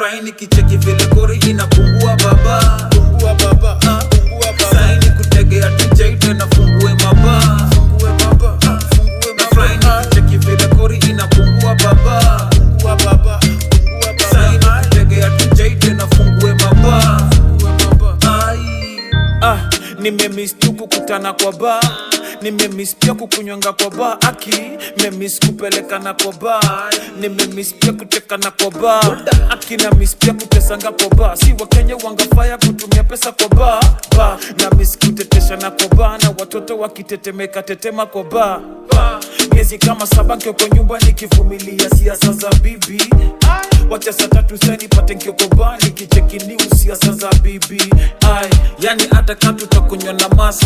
nafurahi nikicheki vile kori inapungua baba Fungua baba, ah, fungua baba. saini kutegea tj tena fungue maba Fungue baba, ah, fungue nafurahi baba. nikicheki vile kori inapungua baba Fungua baba, fungua baba. saini kutegea tj tena fungue maba Fungua baba. ai Ah, nimemis tu kukutana kwa ba nimemis pia kukunywanga kwa ba aki memis kupelekana kwa ba nimemis pia kutekana kwa ba aki na mis pia kutesanga kwa ba si wakenya wangafaya kutumia pesa kwa ba ba na mis kuteteshana kwa ba na watoto wakitetemeka tetema kwa ba ba miezi kama saba nkioko nyumba nikivumilia siasa za bibi wacha saa tatu sani pate nkiokoba nikichekini siasa za bibi ai yani hata katutakunywa na masa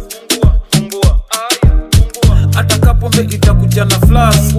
hata kapombe itakuja na flas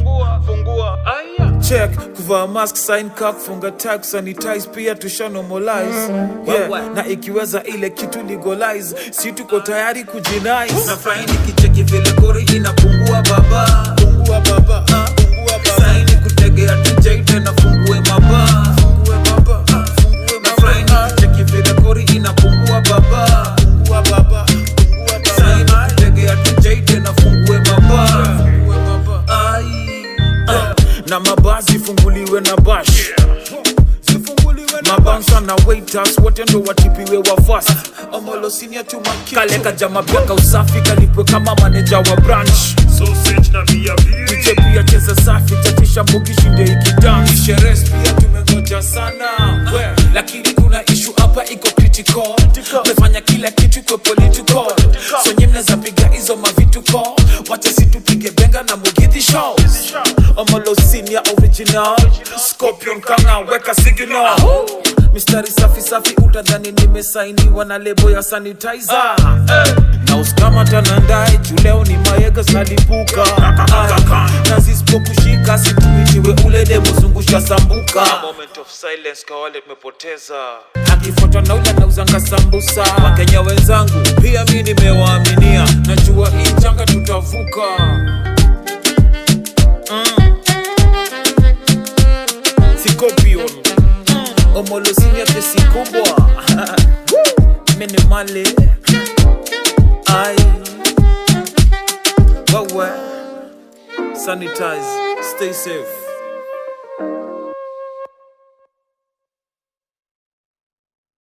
check kuvaa mask sign ka kufunga tag sanitize pia tusha normalize yeah. na ikiweza ile kitu legalize si tuko tayari kujinice nafurahi nikicheki vile kori inapungua baba fungua baba ah, fungua baba saini kutegea tj tena fungue maba fungua baba ah, fungua nafurahi baba nikicheki vile kori inapungua baba fungua baba fungua saini baba kutegea tj tena fungue maba fungua baba ai Ah, na mabazi funguliwe na bash mabansa na waiters wote ndo watipiwe wa fast omolosinia kaleka jama byaka usafi kalipwe kama maneja wa branch Sausage na bia DJ bili pia cheza safi chatisha mbugi shinde ikidance sheres pia tumengoja sana We, lakini kuna ishu hapa iko critical mefanya kila kitu kwa political so nye mnaweza piga hizo mavituko wacha situpige benga na mugidhi show omolosinia original scorpion kanga weka signal mistari safi safi utadhani nimesainiwa na lebo ya sanitizer na uskama tanandae juleo ni mayega zalipuka na zisipokushika situitiwe ule demozungusha sambuka Moment of silence kwa wale tumepoteza akifuatwa na ule anauzanga sambusa wakenya wenzangu pia mi nimewaaminia najua hii janga tutavuka mm. sikopion mm. omolosinia kesi kubwa minimale ai wewe sanitize stay safe